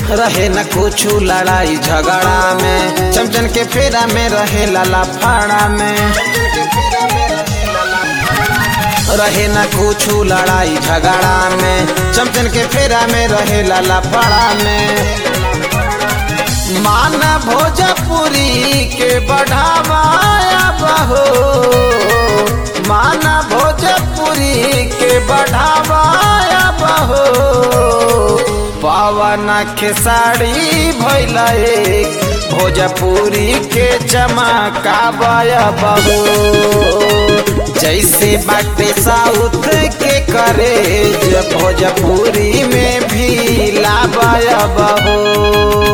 रहे न कुछ लड़ाई झगड़ा में चमचन के फेरा में रहे लाला फाड़ा में रहे न कुछ लड़ाई झगड़ा में चमचन के फेरा में रहे लाला फाड़ा में माना भोजपुरी के बढ़ावाया बहो माना भोजपुरी के बढ़ावाया बहो पवन खेसारी भैल एक भोजपुरी के चमकावाया बहो जैसे बाटे साउथ के करे भोजपुरी में भी लावाया बहो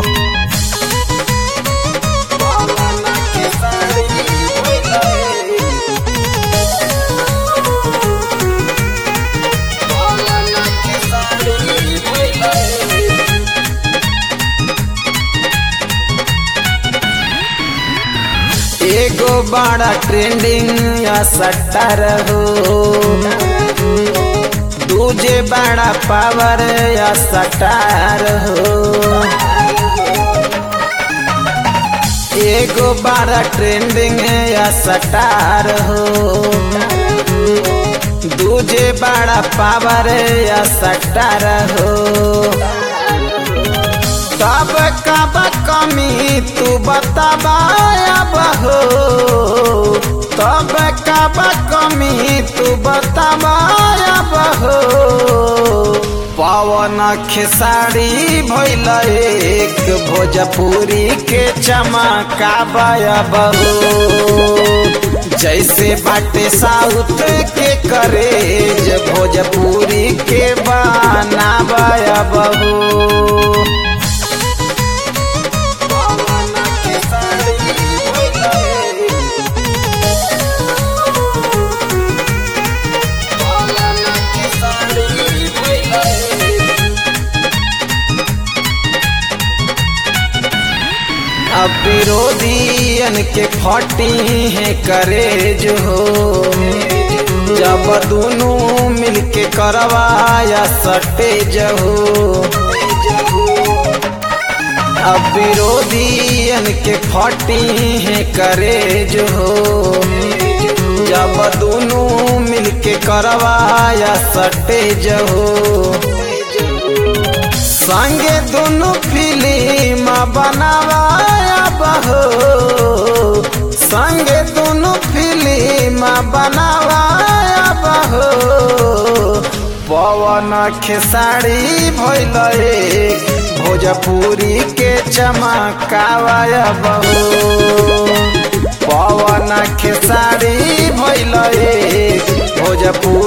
एगो बड़ा ट्रेंडिंग या सट्टर हो दूजे बड़ा पावर या सटार हो एगो बड़ा ट्रेंडिंग या सटार हो दूजे बड़ा पावर या सटार हो तब कब कमी तू बताबाया बहो तब कब कमी तू बताबाया बहो पवन खेसारी भैल एक भोजपुरी के चमकाबाया बहो जैसे बाटे साउथ के करे भोजपुरी के बनाबाया बहो अब विरोधियन के फटी है करे जो हो जब दोनों मिलके करवाया सटे जहो अब विरोधियन के फटी है करे जो हो जब दोनों मिलके करवाया सटे जहो संगे दोनों फिल्म बनावाया बहो संगे दोनों फिल्म बनावाया बहो पवन खेसारी भैल भोजपुरी के चमकावाया बहो पवन खेसारी भैल भोजपुरी